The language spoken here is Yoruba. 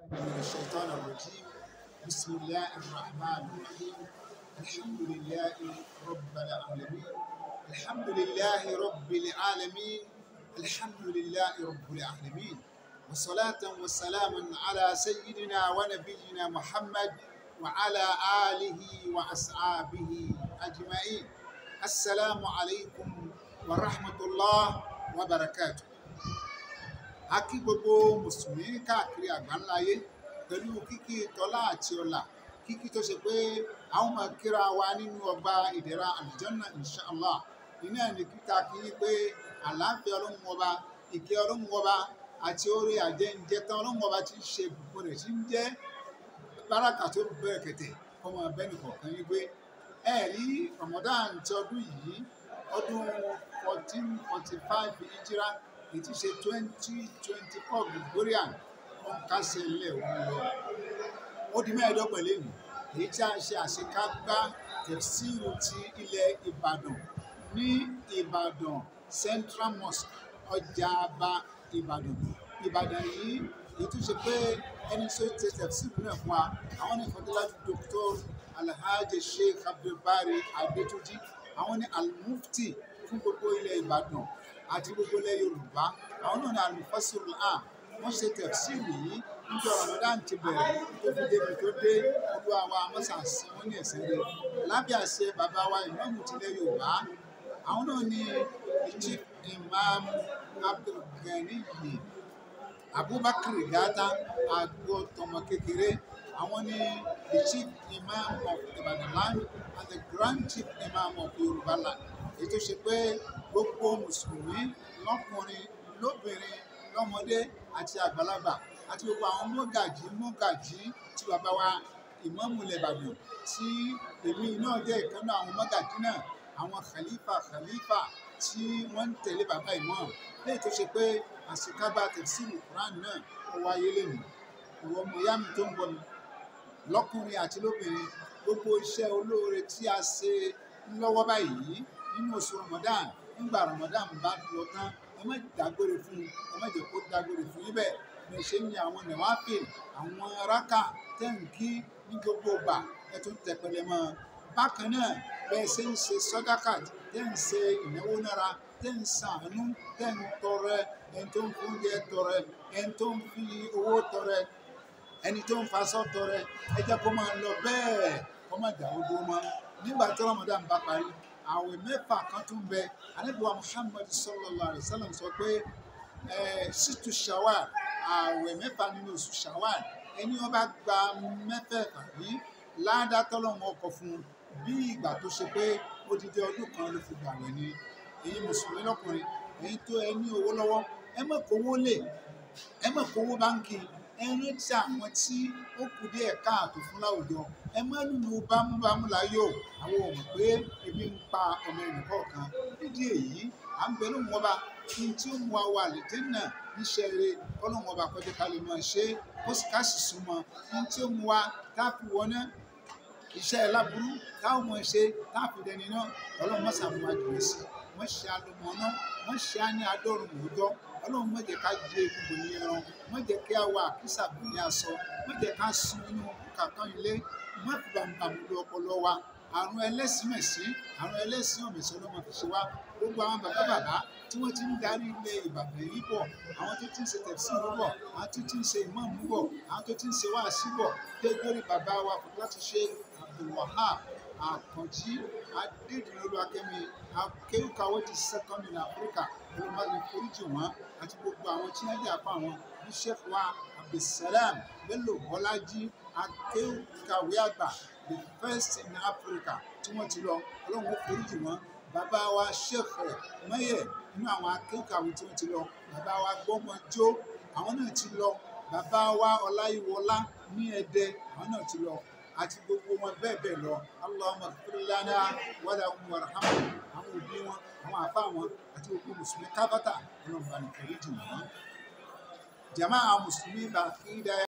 من الشيطان الرجيم بسم الله الرحمن الرحيم الحمد لله رب العالمين الحمد لله رب العالمين الحمد لله رب العالمين والصلاة والسلام على سيدنا ونبينا محمد وعلى آله وأصحابه أجمعين السلام عليكم ورحمة الله وبركاته a kí gbogbo mùsùlùmí káàkiri àgbáńláyé pẹ̀lú kíkí tọ́lá àti ọlà kíkí tó ṣe pé àwọn máa kíra wa nínú ọgbà ìdẹ̀ra àlùjànnà inshallah iná ní kíkà kí ní pé àlàáfíà ọlọ́run ọba ìkẹ́ ọlọ́run ọba àti orí àjẹǹjẹ tán ọlọ́run ọba ti ń ṣe gbogbo rẹ̀ tí ń jẹ́ báràkà tó bẹ̀rẹ̀ kẹ̀tẹ̀ kọ́mọ bẹ́ẹ̀ni kọ̀ọ̀kan yín pé ẹ rí Ramadan ti ọdún yìí ọdún fourteen forty five ìjírá èyí ti ṣe twenty twenty four Gregorian wọn kásẹ̀ ilẹ̀ òun lọ ó di mẹ́ẹ̀ẹ́dọ́gbọ̀n lẹ́nu èyí tí a ṣe àṣekágbá tẹ̀síìrù ti ilẹ̀ Ìbàdàn ní Ìbàdàn Central Mosque ọjà àbá Ìbàdàn Ìbàdàn yìí èyí tó ṣe pé ẹni tó ṣe tẹ̀síìrù náà fún wa àwọn ní fọdúlájú Dr. Alhaji Sheikh Abdulbari Adetuji àwọn ní Al-Mufti fún gbogbo ilẹ̀ Ìbàdàn àti gbogbo ilẹ̀ Yorùbá àwọn náà ní alufasiru am wọ́n ṣe tẹ̀síìrì yìí níjọ́ Ramadan ti bẹ̀rẹ̀ tó fi débi tó dé olúwa wa mọ́sàsì wọn ní ẹ̀sẹ̀ rẹ̀ lábẹ́ àṣẹ bàbá wa ìmáàmù tilẹ̀ Yorùbá àwọn náà ní chief imam Abdulganiyi Abubakar Gata àgbo tọmọ kékeré àwọn ní the chief imam of Ibadan land and the grand chief imam of Yorùbá land èyí tó ṣe pé gbogbo mùsùlùmí lọ́kùnrin lóbìnrin lọ́mọdé àti àgbàlagbà àti gbogbo àwọn mọ́gàjí mọ́gàjí tí bàbá wa ìmáàmù ilẹ̀ Ìbàdàn tí èmi náà jẹ́ ìkànnì àwọn mọ́gàjí náà àwọn khalifa khalifa tí wọ́n ń tẹ̀lé bàbá ìmáàmù léyìí tó ṣe pé àṣekágbá tẹ̀síìlù Quran náà ó wáyé lẹ́nu ìwọ ọmọ ìyá mi tó ń bọ̀ mi lọ́kùnrin àti lóbìnrin gbogbo iṣẹ́ olóore tí a ṣe lọ́wọ́ báyìí nínú oṣù Ramadan nígbà Ramadan bá lọ tán ẹ má dágbére fún ẹ má jẹ́ kó dágbére fún yín bẹ́ẹ̀ bí ẹ ṣe ń yan àwọn nàwáfíì àwọn rákà tẹǹkì ní gbogbo ìgbà ẹ tún tẹpẹlẹ mọ́ bákan náà bẹ́ẹ̀ ṣe ń ṣe sọdákàt tẹ ń ṣe ìnáwó nára tẹ ń ṣàánú tẹ ń tọrẹ ẹni tó ń fún oúnjẹ tọrẹ ẹni tó ń fi owó tọrẹ ẹni tó ń faṣọ tọrẹ ẹ jẹ́ kó máa lọ bẹ́ẹ̀ kó má dà ó dúró mọ́ nígbà tí Ramadan bá parí àwẹ̀ mẹ́fà kan tún bẹ anábìwá Muhammad sallallahu alayhi wa sallam sọ pé ṣìtú shawal àwẹ̀ mẹ́fà nínú oṣù shawal ẹni wọn bá gba mẹ́fẹ̀ẹ̀fà yìí ládàá tọ́lọ́wọ́n ọkọ̀ fún bí ìgbà tó ṣe pé odidi ọdún kan ló fi gbàwẹ̀ ni èyí mùsùlùmí lọ́kùnrin èyí tó ẹ ní owó lọ́wọ́ ẹ má kówó lè ẹ má kówó báńkì ẹ rántí àwọn tí ó kù díẹ̀ káàtó fún láwùjọ ẹ má lùlù bámúbámú láyò àwọn ò mọ̀ pé ebi ń pa ọmọ ẹnìkọ̀ọ̀kan nídìí èyí à ń bẹ lóhùn ọba kí n tí ó mú wa wà létí náà níṣẹ́ rere ọlọ́run ọba kọjá ká lè máa ṣe é kó sì ká sì súnmọ́ kí n tí ó mú wa tá a fi wọná iṣẹ́ ẹ̀ láburú táwọn ọmọ ṣe tá a fi dẹni náà ọlọ́run mọ́sà mú wa jùlọ sí wọ́n ṣe alùmọ̀ náà wọ́n ṣe á ní adọ́rùn mọ́jọ́ ọlọ́run má jẹ́ ká jẹ egungun ní ẹran má jẹ́ kí a wọ àkísà bò ní aṣọ má jẹ́ ká sun inú kàkán ilé má fi bàmùbàmù lu ọpọlọ wa àrùn ẹlẹ́sìnmẹ̀sí àrùn ẹlẹ́sìn ọ̀mẹ̀sán ló máa fi ṣe wá gbogbo àwọn bàbá bàbá tí wọ́n ti ń darí ilẹ̀ Ìbàdàn yìí bọ̀ àwọn tó ti ń ṣe tẹ̀síìrì bọ̀ àwọn tó ti ń ṣe ìmáàmù bọ̀ àwọn tó ti ń ṣe wáàsí bọ̀ dégbórí bàbá wa kò láti ṣe Abdulwahab Àkànjí Adédìrẹ́lú Akẹ́mi akéwìkàwé ti sẹ́kọ́ndì ní Áfíríkà olùmọ̀lẹ́ foríjì wọn àti gbogbo àwọn tí wọ́n jẹ́ àpá wọn ní Sheikh wa Abdulsalam Bello Bọ́lájí akéwìkàwé àgbà the first in Africa tí wọ́n ti lọ ọlọ́run ó foríjì wọn bàbá wa Sheikh Mẹ́yẹ̀ nínú àwọn akéwìkàwé tí wọ́n ti lọ bàbá wa Gbọ́mọjó àwọn náà ti lọ bàbá wa Ọláyíwọlá ní Ẹdẹ àwọn náà ti lọ àti gbogbo wọn bẹ́ẹ̀ bẹ́ẹ̀ lọ Allahumma ighfir lana wa lahum warhamhum àwọn òbí wọn àwọn àfa wọn àti gbogbo mùsùlùmí kábàtà ọlọ́run bá ní foríjì wọn. jàmáà mùsùlùmí bá kí dáa.